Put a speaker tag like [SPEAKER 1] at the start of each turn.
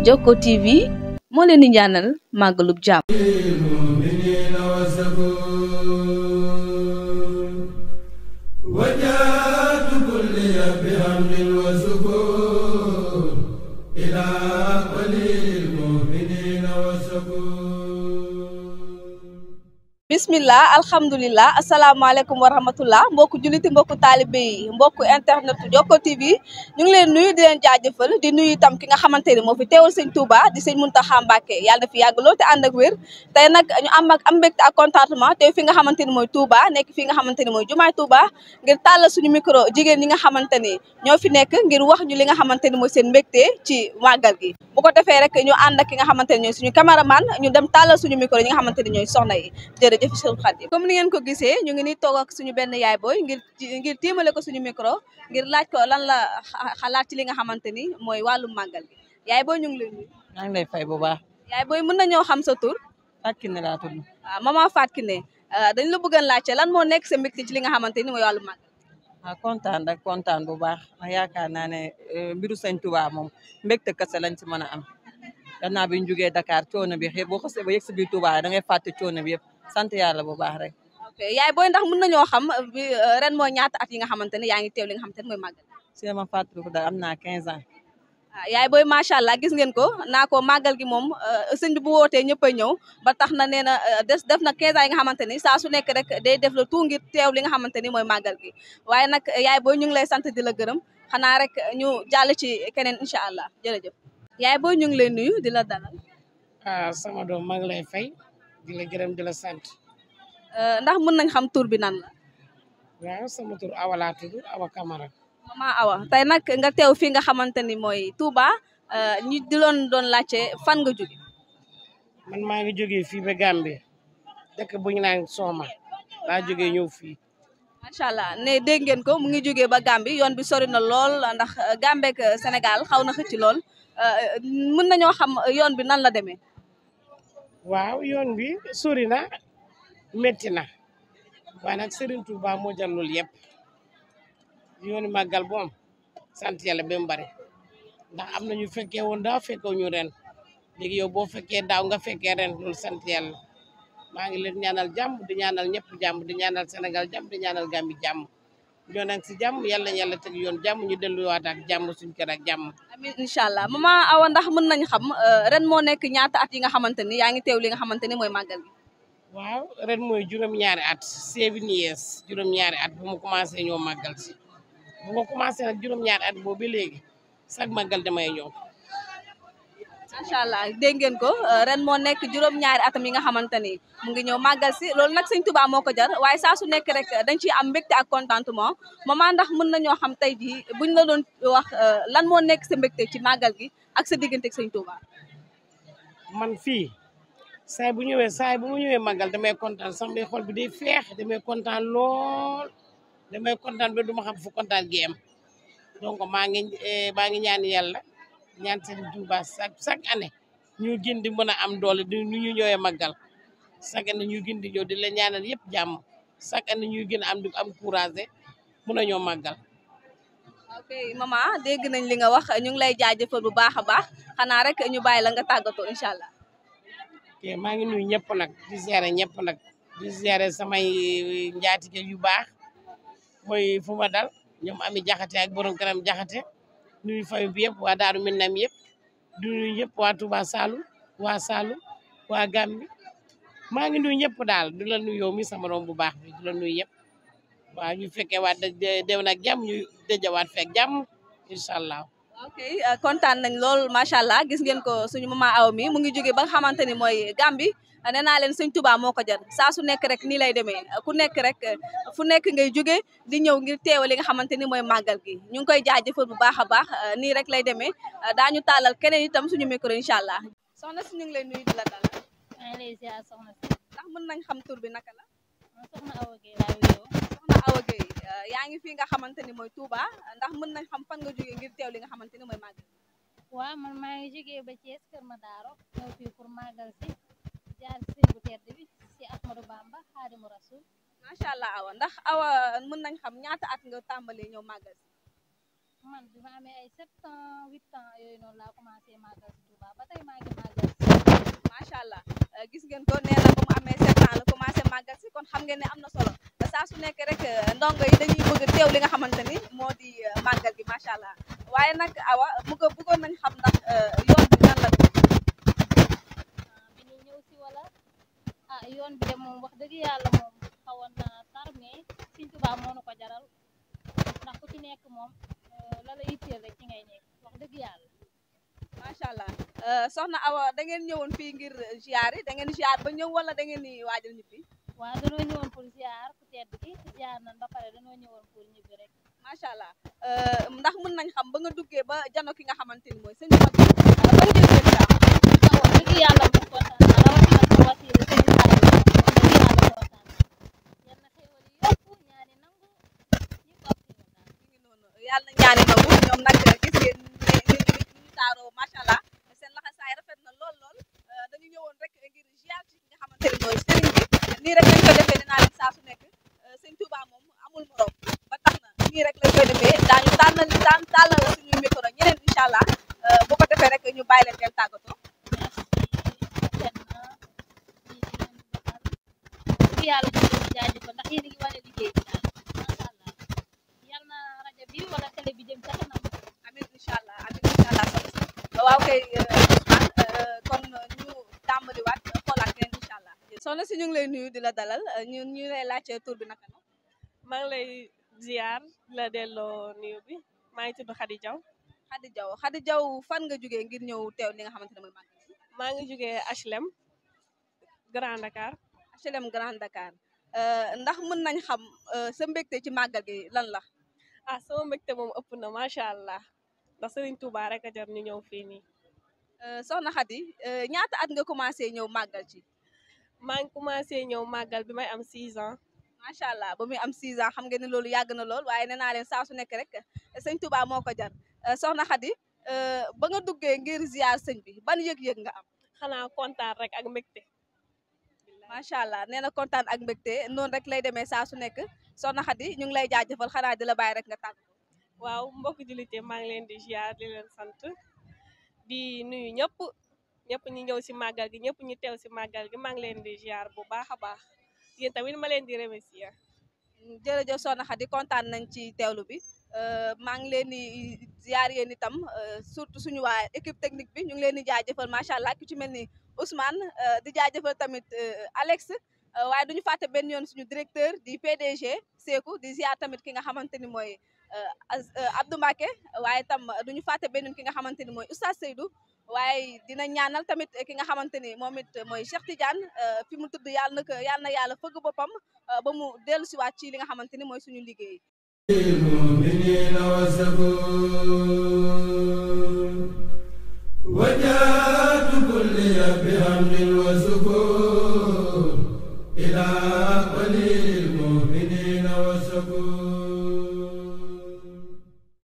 [SPEAKER 1] Jokko TV moo leen di ñaanal màggalub jàmm bismillah alhamdulilah asalaamaaleykum wa rahmatullah mbokku juliti mbokku taalibe yi mbokku internet Jokko TV ñu ngi leen nuyu di leen jaajëfal di nuyu itam ki nga xamante ni moo fi teewal sëñ Touba di sëñ Mountakha Mbacké yàlla na fi yàgg lool te ànd ak wér tey nag ñu am ak am mbégte ak contentement te fi nga xamante ni mooy Touba nekk fi nga xamante ni mooy jumaay Touba ngir tàllal suñu micro jigéen ñi nga xamante ni ñoo fi nekk ngir wax ñu li nga xamante ni mooy seen mbégte ci màggal gi bu ko defee rek ñu ànd ak ki nga xamante ni ñooy suñu caméraman ñu dem tàllal suñu micro ñi nga xamante ni ñooy soxna yi jërëjëf Cheikh Khadim comme ni ngeen ko gisee ñu ngi ni toog ak suñu benn yaay booy ngir ngir tiimale ko suñu micro ngir laaj ko lan la xalaat ci li nga xamante ni mooy wàllu màggal gi yaay booy ñu ngi lay nuyu
[SPEAKER 2] maa ngi lay fay bu baax
[SPEAKER 1] yaay booy mën nañoo xam sa tur
[SPEAKER 2] Fatou Kiné laa tudd
[SPEAKER 1] waaw maman Fatou Kiné dañ la bëggoon laajte lan moo nekk sa mbégte ci li nga xamante ni mooy wàllu màggal
[SPEAKER 2] ah kontaan rek kontaan bu baax ndax yaakaar naa ne mbiru sëñ Tuubaa moom mbégte kese lañ ci mën a am gannaaw bi ñu jugee Dakar coono bi xëy boo xasee ba yegg si biir Tuubaa da ngay fàtte coono bi yëpp sant yàlla bu baax rek
[SPEAKER 1] ok yaay booy ndax mën nañoo xam bi ren mooy ñaata at yi nga xamante ne yaa ngi teew li nga xamante ne mooy màggal
[SPEAKER 2] si ma fàttaliku daal am naa 15 ans
[SPEAKER 1] ah yaay booy macha allah gis ngeen ko naa ko màggal gi moom sëñ bi bu wootee ñëpp a ñëw ba tax na nee na des def na 15 ans yi nga xamante ni saa su nekk rek day def la tout ngir teew li nga xamante ni mooy màggal gi waaye nag yaay booy ñu ngi lay sant di la gërëm xanaa rek ñu jàll ci keneen incha allah jërëjëf yaay booy ñu ngi lay nuyu di la dalal
[SPEAKER 3] ah sama doom maa ngi lay fay di la gërëm di la sant
[SPEAKER 1] ndax mën nañ xam tur bi nan la
[SPEAKER 3] waaw sama tur Awa laa tudd Awa Camara
[SPEAKER 1] mama Awa tey nag nga teew fii nga xamante ni mooy Touba ñu di loon doon laajte fan nga jóge
[SPEAKER 3] man maa ngi jógee fii ba Gambie dëkk bu ñu naan Sooma laa jógee ñëw fii
[SPEAKER 1] macha allah ne dégg ngeen ko mu ngi jógee ba Gambie yoon bi sori na lool ndax Gambie ak Sénégal xaw na xëcc lool mën nañoo xam yoon bi nan la demee
[SPEAKER 3] waaw yoon bi sori na métti na waaye nag Serigne Touba moo jël loolu yëpp yooni màggal bu am sant yàlla ba mu bari ndax am na ñu fekkee woon daaw fekkee ñu ren léegi yow boo fekkee daaw nga fekkee ren loolu sant yàlla maa ngi leen ñaanal jàmm di ñaanal ñëpp jàmm di ñaanal Sénégal jàmm di ñaanal Gambie jàmm ñoo nag si jàmm yàlla na yàlla teg yoon jàmm ñu delluwaat ak jàmm suñ kër ak jàmm.
[SPEAKER 1] amiin incha allah mama Awa ndax mën nañ xam ren moo nekk ñaata at yi nga xamante ni yaa ngi teew li nga xamante ni mooy màggal gi.
[SPEAKER 3] waaw ren mooy juróom-ñaari at seven years juróom-ñaari at bu mu commencé ñoo màggal si bu ma commencé nag juróom-ñaari at boobu ba léegi sax màggal damay ñëw.
[SPEAKER 1] macha allah dégg ngeen ko ren moo nekk juróom-ñaari atam yi nga xamante ni mu ngi ñëw màggal si loolu nag sëñ Tuubaa moo ko jar waaye saa su nekk rek dañ ciy am mbégte ak contentement maman ndax mën nañoo xam tey jii buñ la doon wax lan moo nekk sa mbégte ci màggal gi ak sa diggante ak sëñ Tuubaa.
[SPEAKER 3] man fii saay bu ñëwee saay bu mu ñëwee màggal damay kontaan sax may xol bi day feex damay kontaan lool damay kontaan ba du ma xam fu kontaan gi am donc maa ngi maa ngi ñaan yàlla. ñaan seen Touba chaque chaque année ñu gën di mën a am doole di nu ñu ñëwee màggal chaque année ñu gën di ñëw di la ñaanal yëpp jàmm chaque année ñuy gën a am di am courage mën a ñoo màggal.
[SPEAKER 1] ok maman dégg nañ li nga wax ñu ngi lay jaajëfal bu baax a baax xanaa rek ñu bàyyi la nga tàggatoo incha allah.
[SPEAKER 3] ok maa ngi nuyu ñëpp nag di ziare ñëpp nag di ziare samay njaatige yu baax mooy fu ma dal ñoom ami jaxate ak borom kanam jaxate nuyu famille bi yëpp waa Daaru Minam yëpp di nuyu yëpp waa Touba Saloum waa Saloum waa Gambi maa ngi nuyu ñëpp daal di la nuyu yow mi sama doom bu baax bi di la nuyu yëpp waaw ñu fekkee waat déw nag jàmm ñu dëjawaat fekk jàmm incha allah.
[SPEAKER 1] ok kontaan nañ lool macha allah gis ngeen ko suñu mama aw mi mu ngi jógee ba nga xamante ni mooy Gambi nee naa leen sëñ Touba moo ko jar saa su nekk rek nii lay demee ku nekk rek fu nekk ngay jóge di ñëw ngir teewa li nga xamante ni mooy màggal gi ñu ngi koy jaajëfal bu baax a baax nii rek lay demee daañu taalal keneen itam suñu micro incha allah. soxna si ñu ngi lay nuyu di la dalal.
[SPEAKER 4] maa ngi lay ziar soxna si.
[SPEAKER 1] ndax mën nañ xam tur bi naka la.
[SPEAKER 4] man soxna Awa Gueye laa wuyoo.
[SPEAKER 1] soxna Awa Gueye yaa ngi fii nga xamante ni mooy Touba ndax mën nañ xam fan nga jógee ngir teew li nga xamante ni mooy màggal.
[SPEAKER 4] waaw man maa ngi jógee ba Thiès Kër Madaro ñëw fii pour màggal si jaar si sëñ bu tedd bi si Ahmadou Bamba Xaadimu Rasul
[SPEAKER 1] macha allah awa ndax awa mën nañ xam ñaata at nga tàmbalee ñëw màggal si
[SPEAKER 4] man bi ma amee ay sept ans huit ans yooyu noonu laa commencé màggal si Touba ba tey maa ngi màggal si
[SPEAKER 1] macha allah euh, gis ngeen ko nee na ba mu amee sept ans la commencé màggal si kon xam ngeen ne am na solo te saa su nekk rek euh, ndongo yi dañuy bëgg teew li nga xamante ni moo di euh, màggal gi macha allah waaye nag awa mu ko bëggoon nañ xam ndax euh, yoon bi nan la
[SPEAKER 4] ah, bi ñuy ñëw si wala ah yoon bi de moom wax dëgg yàlla moom xawoon na tar mais Sëñ Tuubaa moo nu ko jaral ndax ku ci nekk moom euh, la la itteel rek ci ngay nekk wax dëgg yàlla
[SPEAKER 1] macha allah euh, soxna awa da ngeen ñëwoon fii ngir ziar yi da ngeen ziar ba ñëw wala da ngeen di waajal ñibbi
[SPEAKER 4] waaw danoo ñëwoon pour ziar ku tedd ki ziar nañ ba pare danoo ñëwoon pour ñibbi rek
[SPEAKER 1] macha allah euh, ndax mën nañ xam ba nga duggee ba jano ki nga xamante ni mooy sëñ bi mag bi euh, ban ngeen ngeen saa
[SPEAKER 4] ah wax dëgg yàlla moom kontaan na rawatina sa wasiila sëñ Xaadim wax dëgg yàlla kontaan na yal na xéewal yi yokku ñaani nangu ñëpp ak si ñun daal
[SPEAKER 1] mi ngi noonu yàlla na ñaani nangu ñoom nag gis ngeen ne ni ni ñu taaroo macha allah seen laxasaay rafet na lool lool euh, dañu ñëwoon rek ngir ziar ci ki nga xamante ni mooy sëriñ bi nii rek lañ ko defee dinaa leen saa su nekk euh, sëñ Touba moom amul morom ba tax na nii rek lañ koy defee daañu tànnal daan tànnal suñuy micro ñeneen incha allah euh, bu ko defee rek ñu bàyyi leen ngeen tàggatoo
[SPEAKER 4] merci rafet na ci li ngeen di defal dëgg yàlla ñu ngi leen di jaajëfal ndax yéen a ngi wane liggéey bi daal macha allah yal na rajo bi wala télé bi jëm ca kanam
[SPEAKER 1] amin incha allah amin incha allah soxna si waaw kay Ousmane euh, kon ñu tàmbaliwaat xoolaat keneen incha allah soxna si ñu ngi lay nuyu di la dalal euh, ñu ñu lay laajte tur bi naka la
[SPEAKER 5] maa ngi lay ziar di la delloo nuyu bi maa ngi tudd Khady Diaw
[SPEAKER 1] Khady Diaw Khady Diaw fan nga jógee ngir ñëw teew li nga xamante ne mooy màggal gi
[SPEAKER 5] maa ngi jógee HLM Grand Dakar
[SPEAKER 1] HLM Grand Dakar euh, ndax mën nañ xam euh, sa mbégte ci màggal gi lan la
[SPEAKER 5] ah sama mbégte moom ëpp na macha allah ndax Serigne Touba rek a jar ñu ñëw fii nii
[SPEAKER 1] Euh, soxna Khady euh, ñaata at nga commencé ñëw màggal ci
[SPEAKER 5] maa ngi commencé ñëw màggal bi may am 6 ans
[SPEAKER 1] macha allah ba muy am 6 ans xam ngeen ne loolu yàgg na lool waaye nee naa leen saa su nekk rek sëñ Touba moo ko jar Euh, soxna Khady euh, ba nga duggee ngir ziar sëñ bi ban yëg-yëg nga am
[SPEAKER 5] xanaa kontaan rek ak mbégte
[SPEAKER 1] macha allah nee na kontaan ak mbégte noonu rek lay demee saa su nekk soxna Khady ñu ngi lay jaajëfal xanaa di la bàyyi rek nga tàgg
[SPEAKER 5] waaw mbokk julite maa ngi leen di ziar di leen sant di nuyu ñëpp ñëpp ñi ñëw si màggal gi ñëpp ñi teew si màggal gi maa ngi leen di ziar bu baax a baax yéen tamit ma leen di remercier
[SPEAKER 1] jërëjëf soxna Khady kontaan nañ ci teewlu bi euh, maa ngi leen di ziar yéen itam euh, surtout suñu waa équipe technique bi ñu ngi leen di jaajëfal macha allah ku ci mel ni Ousmane euh, di jaajëfal tamit euh, Alex euh, waaye duñu fàtte benn yoon suñu directeur di PDG Seeku di ziar tamit ki nga xamante ni mooy euh, Az- euh, Abdou Mbacke waaye tam duñu fàtte benn yoon ki nga xamante ni mooy Oustaz Seydou waaye dina ñaanal tamit ki nga xamante ni moom it mooy Cheikh Tidiane euh, fi mu tudd yàlla na ko yàlla na yàlla fëgg boppam euh, ba mu dellu siwaat ci li nga xamante ni mooy suñu liggéey
[SPEAKER 6] المؤمنين وسكون وجاءت كل بحمد وسكون